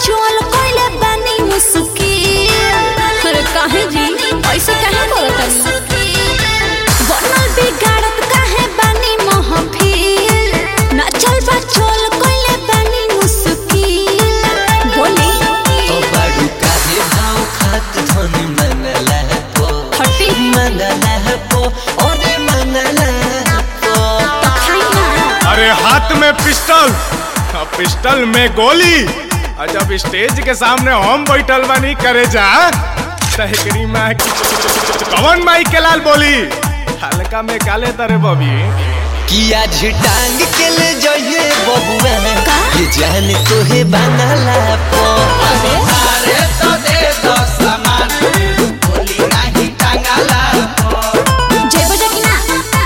चोल कोइले बनी मुस्किल अरे काहे जी ऐसे काहे करत बनल बिगाड़त काहे बनी महफिल नचल बा चोल कोइले बनी मुस्किल बोली तो बड़ू काहे भाव खात धन मनला पो हटी मनला पो ओरे मनला पो तो खाई ना अरे हाथ में पिस्टल और पिस्टल में गोली और जब स्टेज के सामने हम बैठल बानी करे जा तहकरी माँ की कवन माई के लाल बोली हल्का में काले तरे बबी किया झटांग के ले जाइए बबुआ का? ये जान तोहे बनला पो अरे जय बजा की ना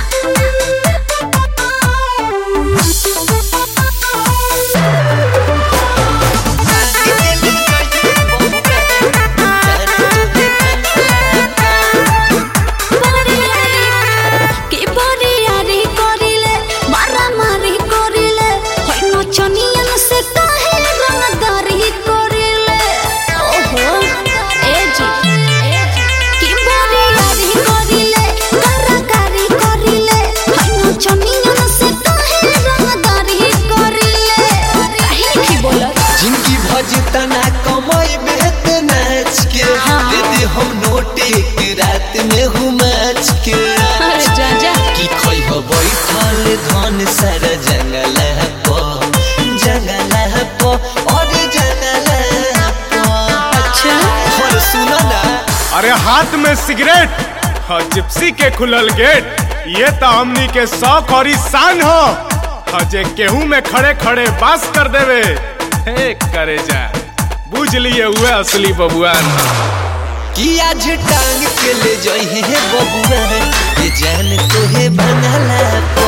के बड़ी यारी करिले मारा मारी करिले होय नचनियन से काहे रंगदारी करिले ओहो ए जी के बड़ी यारी करिले कराकारी करिले होय नचनियन से काहे रंगदारी करिले काहे की बोलत जिनकी भजतना कमाई बेहत नाच के हाँ। दे दे हम नोटे के रात में हूँ मैच के अरे जा जा की खोई हो बैठल धन सर जंगल पो जंगल पो और जंगल पो अच्छा और सुनो ना अरे हाथ में सिगरेट और जिप्सी के खुलल गेट ये तो हमनी के शौक और शान हो और जे केहू में खड़े खड़े बास कर देवे हे करे जा बुझ लिए हुए असली बबुआन कि आज टांग के ले जाइए हे बबुआ ये जान तोहे बनला पो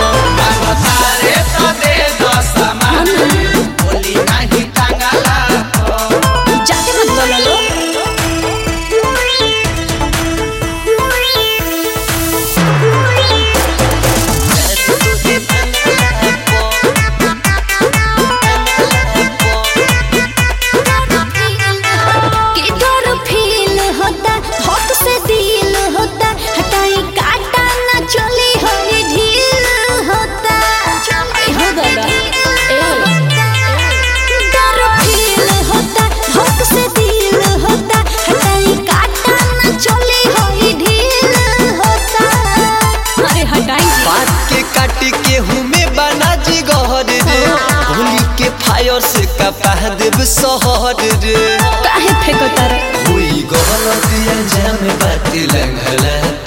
जाके मत बोलो लो के डर फील होता हक से दिल होता हटाई काटा ना चली होई ढील होता आई हो दादा ए डर फील होता हक से दिल होता हटाई काटा ना चली होई ढील होता अरे हटाई जी बात के काट के हूँ में बना जी गहर रे होली के फायर से कपा देव सहर रे काहे फेंको तारा हुई गलत अंजाम बात लंघला